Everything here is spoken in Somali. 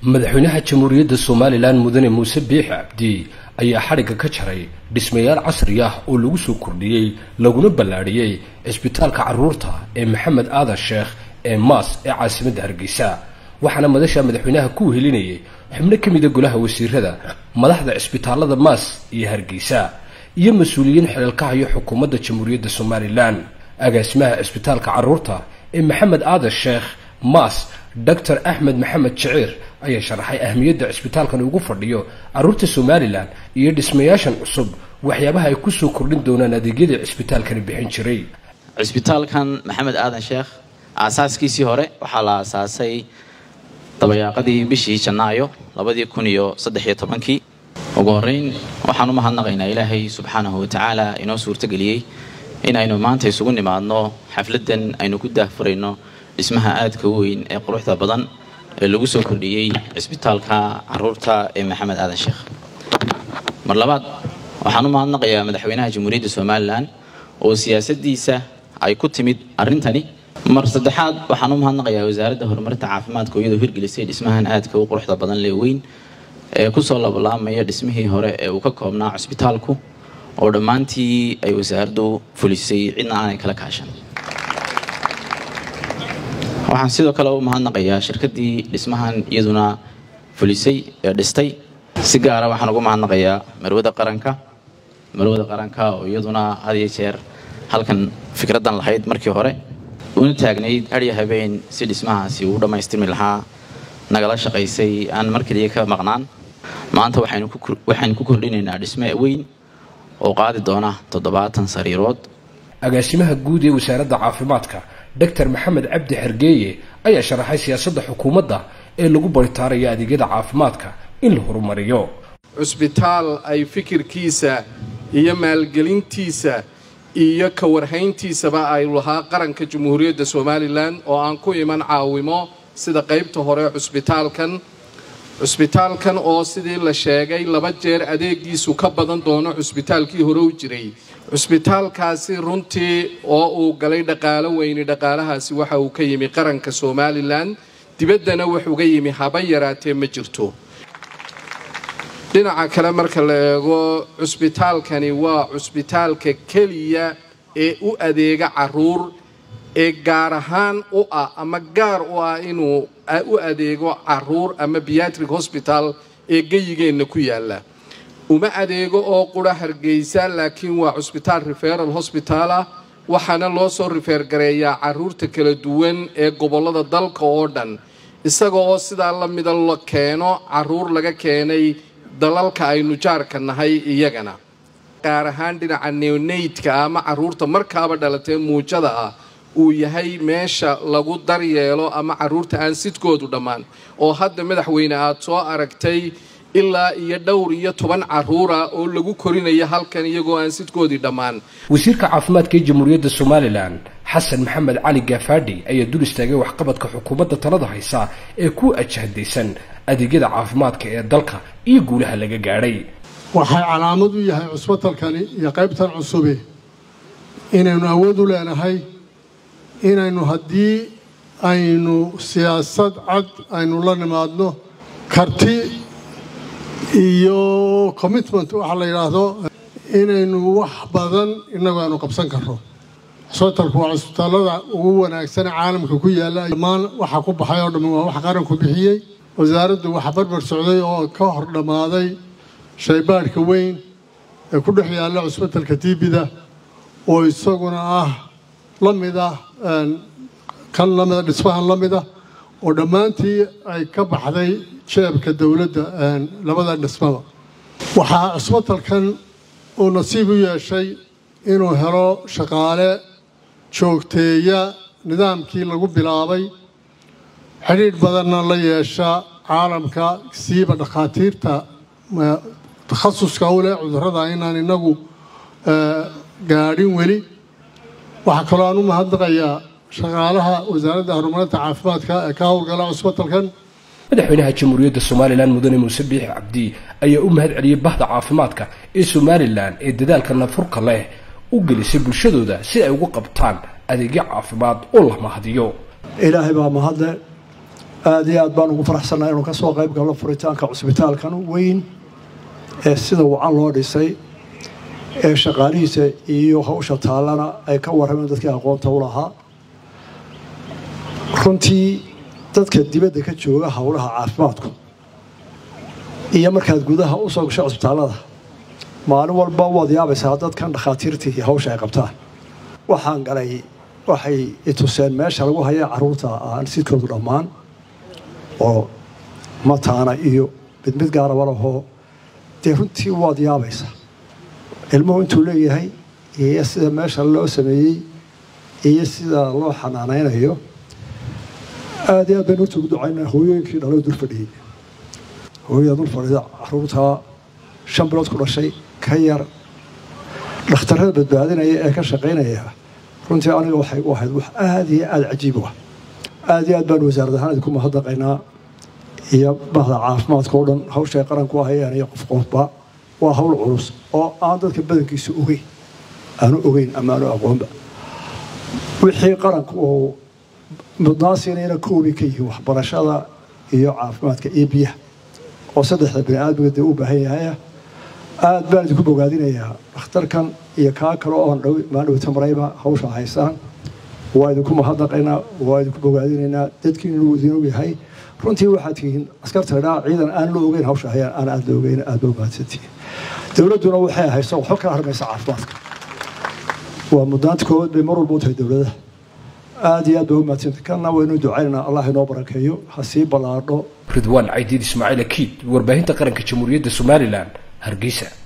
madaxweynaha jamhuuriyadda somalilan mudane muuse biix cabdi ayaa xadhigga ka jaray dhismayaal casri ah oo lagu soo kordhiyey laguna ballaadhiyey cisbitaalka carruurta ee maxamed aadan sheekh ee maas ee caasimadda hargeysa waxaana madasha madaxweynaha ku wehelinayay xubno ka mida golaha wasiirada madaxda cisbitaalada maas iyo hargeysa iyo mas-uuliyiin xeelka hayo xukuumadda jamhuuriyadda somalilan agaasimaha cisbitaalka carruurta ee maxamed aadan sheekh maas doctor axmed maxamed jiciir ayaa sharaxay ahmiyadda cisbitaalkan ugu fadhiyo carruurta somalilan iyo dhismayaashan cusub waxyaabaha ay kusoo kordhin doonaan adeegyadii cisbitaalkani bixin jiray cisbitaalkan maxamed aadan sheekh aasaaskiisii hore waxaa la aasaasay dabayaaqadii bishii janaayo labadii kun iyo saddexiyo tobankii ugu horeyn waxaan u mahadnaqaynaa ilaahay subxaanahu watacaala inoo suurtageliyey inaynu maanta isugu nimaadno xafladan aynu ku daahfurayno dhismaha aadka u weyn ee quruxda badan ee lagu soo kordhiyey cisbitaalka caruurta ee maxamed aadan sheekh mar labaad waxaan u mahadnaqayaa madaxweynaha jamhuuriyadda somalilan oo siyaasadiisa ay ku timid arrintani mar saddexaad waxaan u mahadnaqayaa wasaaradda horumarinta caafimaadka oo iyadoo hirgelisay dhismahan aadka u quruxda badan lee weyn ee kusoo labalaamaya dhismihii hore ee uu ka koobnaa cisbitaalku oo dhammaantii ay wasaaraddu fulisay cidna aanay kala kaashan waxaan sidoo kale u mahadnaqayaa shirkaddii dhismahan iyaduna fulisay ee dhistay si gaara waxaan ugu mahadnaqayaa marwada qaranka marwada qaranka oo iyaduna had iyo jeer halkan fikraddan lahayd markii hore una taagnayd adya habeen si dhismahaasi uu dhammaystirmi lahaa nagala shaqaysay aan mar keliya ka maqnaan maanta waxaynu ku kordhinaynaa dhisme weyn oo qaadi doona toddobaatan sariirood agaasimaha guud ee wasaaradda caafimaadka doctor maxamed cabdi xergeeye ayaa sharaxay siyaasadda xukuumadda ee lagu baritaarayo adeegyada caafimaadka in la horumariyo cusbitaal ay fikirkiisa iyo maalgelintiisa iyo ka warhayntiisaba ay lahaa qaranka jamhuuriyadda somalilan oo aan ku iman caawimo sida qaybta hore cusbitaalkan cusbitaalkan oo sidii la sheegay laba jeer adeegiisu ka badan doono cusbitaalkii hore u jiray cusbitaalkaasi runtii oo uu galay dhaqaalo weyni dhaqaalahaasi waxa uu ka yimi qaranka somalilan dibaddana wuxuuga yimi haba yaraatee ma jirto dhinaca kale marka la eego cusbitaalkani waa cusbitaalka keliya ee u adeega caruur ee gaar ahaan u ah ama gaar u ah inuu u adeego caruur ama beatric hosbital ee geyigeenna ku yaala uma adeego oo qura hargeysa laakiin waa cusbitaal referal hosbital ah waxaana loo soo rifeer gareeyaa caruurta kala duwan ee gobollada dalka oo dhan isaga oo sidaa la mida la keeno caruur laga keenay dalalka aynu jaarka nahay iyagana gaar ahaan dhinaca neonaydka ama caruurta markaaba dhalatee muujada ah uu yahay meesha lagu daryeelo ama caruurta aan sidkoodu dhammaan oo hadda madaxweyne aad soo aragtay ilaa iyo dhowr iyo toban caruura oo lagu korinayo halkan iyagoo aan sidkoodii dhammaan wasiirka caafimaadka ee jamhuuriyadda somalilan xasan maxamed cali gafaadhi ayaa dul istaagay waxqabadka xukuumadda talada haysa ee ku ajahdaysan adeegyada caafimaadka ee dalka iyo guulaha laga gaadhay waxay calaamad u yahay cusbitalkani iyo qaybtan cusubi inaynu awood u leenahay inaynu haddii aynu siyaasad cad aynu la nimaadno karti iyo commitment waxa la yidhaahdo inaynu wax badan innagu aanu qabsan karno cusbitalku waa cusbitaalada ugu wanaagsan caalamka ku yaalla dhammaan waxa ku baxay oo dhammi waa wax qaranku bixiyey wasaaraddu waxa barbar socday oo ka hor dhammaaday shaybaadhka weyn ee ku dhex yaalla cusbitalka tiibida oo isaguna ah la mid ah kan lamida dhismahan la mida oo dhammaantii ay ka baxday jeebka dowladda labada dhismaba waxaa cusbitalkan uu nasiib u yeeshay inuu helo shaqaale joogteeya nidaamkii lagu bilaabay xidhiidh badanna la yeesha caalamka siiba dhakhaatiirta takhasuska u leh cudurrada inaan innagu gaadhin weli waxaa kaloo aan u mahadnaqayaa shaqaalaha wasaaradda horumarinta caafimaadka ee ka howlgala cusbitalkan madaxweynaha jamhuuriyadda somalilan mudane muuse biix cabdi ayaa u mahad celiyey bahda caafimaadka ee somalilan ee dadaalka nafurka leh u gelisay bulshadooda si ay ugu qabtaan adeegyo caafimaad oo la mahadiyo ilaahay baa mahadle aada iyo aad baan ugu faraxsannahay inuu ka soo qayb galo furitaanka cusbitaalkan weyn ee sida wacan loo dhisay ee shaqaalihiisa iyo hawsha taallana ay ka warrameen dadkii aqoonta u lahaa runtii dadka dibadda ka jooga howlaha caafimaadku iyo markaad gudaha u soo gasho cusbitaallada maalin walba waad yaabaysaa dadkan dhakhaatiirtii iyo hawsha ay qabtaan waxaan galay waxay ituseen meesha lagu haya caruurta aan sidkoodu dhammaan oo mataana iyo mid mid gaaraba lahoo dee runtii waad yaabaysaa ilmuhu intuu leeyahay iyo sida meesha loo sameeyey iyo sida loo xanaanaynayo aada iyo aad baynu horta ugu ducaynaa hooyooyinkii dhaloo dul fadhiyey hooyada dul fadhida caruurtaa shan bilood ku dhashay ka yar dhakhtarrada badbaadinaya ee ka shaqaynaya runtii aniga waxay u ahayd wax aada iyo aada cajiib u ah aada iyo aad baanu wasaarad ahaan idinku mahadnaqaynaa iyo bahda caafimaadka oo dhan hawsha ay qaranku ahayeen iyo qof qofba waa hawl culus oo aan dadka badankiisa ogeyn aanu ogeyn ama aanu aqoonba wixii qaranku uu mudnaan siinayna koobi ka yihiin waxbarashada iyo caafimaadka iyo biyaha oo saddexda bini aadmiga dee u baahan yahaya aada baan idinku bogaadinayaa dhakhtarkan iyo kaa kale oon dhow maandhowta marayba hawsha haysaan waa idinku mahadnaqaynaa waa idinku bogaadinaynaa dadkiin inuu idin ogyahay runtii waxaad tihiin askarta idhaa ciidan aan la ogeyn hawsha hayaan aan aada la ogeyn aada ba mahadsantihiin dowladduna waxay hayso waxba kala harmaysa caafimaadka waa mudnaanta koowaad bay mar walba u tahay dowladaha aada iyo aad ba u mahadsantihin kanna waynu ducaynaynaa allah inoo barakeeyo ha sii ballaadho ridwaan caydiid ismaaciil akiid warbaahinta qaranka jamhuuriyadda somalilan hargeysa